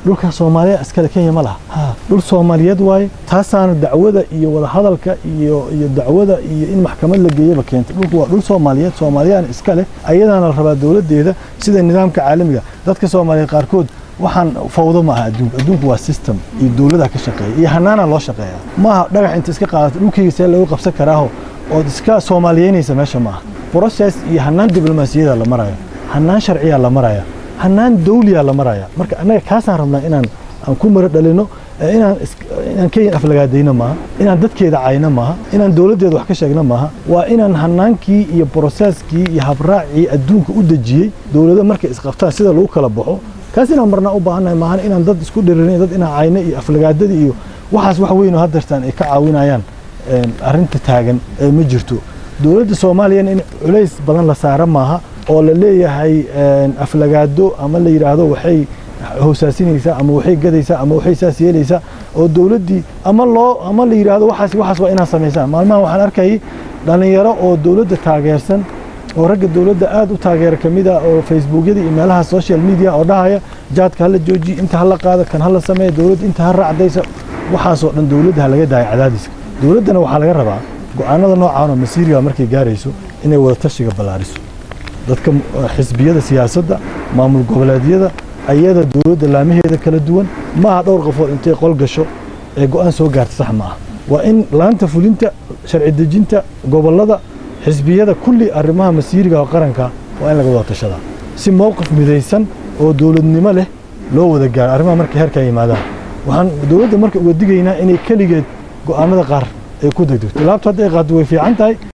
dhulka soomaaliya iskale kenya ma laha ha dhul soomaaliyeed waaye taasaana dacwada iyo wadahadalka iyo iyo dacwada iyo in maxkamad la geeyaba keentay dhulku waa dhul soomaaliyeed soomaaliyana iska leh ayadaana la rabaa dowladdeeda sida nidaamka caalamiga dadka soomaaliyeed qaarkood waxaan fawdo ma aha adduunka adduunku waa system iyo dowladaha ka shaqeeya iyo hanaana loo shaqeeya ma aha dhagax inta iska qaadato dhulkayga see lagu qabsan karaaho ood iska soomaaliyeynaysa meesha ma aha process iyo hanaan diblomaasiyada la maraya hanaan sharciyaa la maraya hanaan dawliyaa la maraya marka annaga kaasaan rabnaa inaan aan ku maro dhalino inaan inaan kenya aflagaadayno maaha inaan dadkeeda cayno maaha inaan dowladdeeda wax ka sheegno maaha waa inaan hanaankii iyo broseskii iyo habraacii adduunka u dejiyey dowlado markay isqabtaan sida lagu kala baxo kaas inaan marnaa u baahannahay maahan inaan dad isku dhiririn dad inaan cayno iyo aflagaadada iyo waxaas wax weyn oo haddeertaan ay ka caawinayaan arrinta taagan ee ma jirto dowladda soomaaliyana in culays badan la saaro maaha oo la leeyahay aflagaado ama la yidhaahdo waxay hoosaasinaysaa ama waxay gadaysaa ama waxay saas yeelaysaa oo dowladdii ama loo ama la yidhaahdo waxaas waxaas waa inaad samaysaan maalmahan waxaan arkayay dhallinyaro oo dowladda taageersan oo ragga dowladda aad u taageera ka mid ah oo facebookyada iyo meelaha social media oo dhahaya jaadka hala joojiye inta hala qaado kan hala sameeya dowladda inta ha raacdaysa waxaasoo dhan dowladda ha laga daaya cadaadiska dowladdana waxaa laga rabaa go'aanada noocaan oo masiiriga markay gaarayso inay wada tashiga ballaariso dadka xisbiyada siyaasadda maamul goboleedyada ayada dowladda laamaheeda kala duwan maaha dhowr qofood intay qol gasho ee go'aan soo gaarta sax ma ah waa in laanta fulinta sharci dejinta gobollada xisbiyada kulli arrimaha masiiriga oo qaranka waa in laga wada tashadaa si mowqif midaysan oo dowladnimo leh loo wada gaaro arrimaha markay heerkaa yimaadaan waxaan dowladda marka uga digaynaa inay keligeed go'aanada qaar ay ku degdegto laabta hadda ay qaado way fiican tahay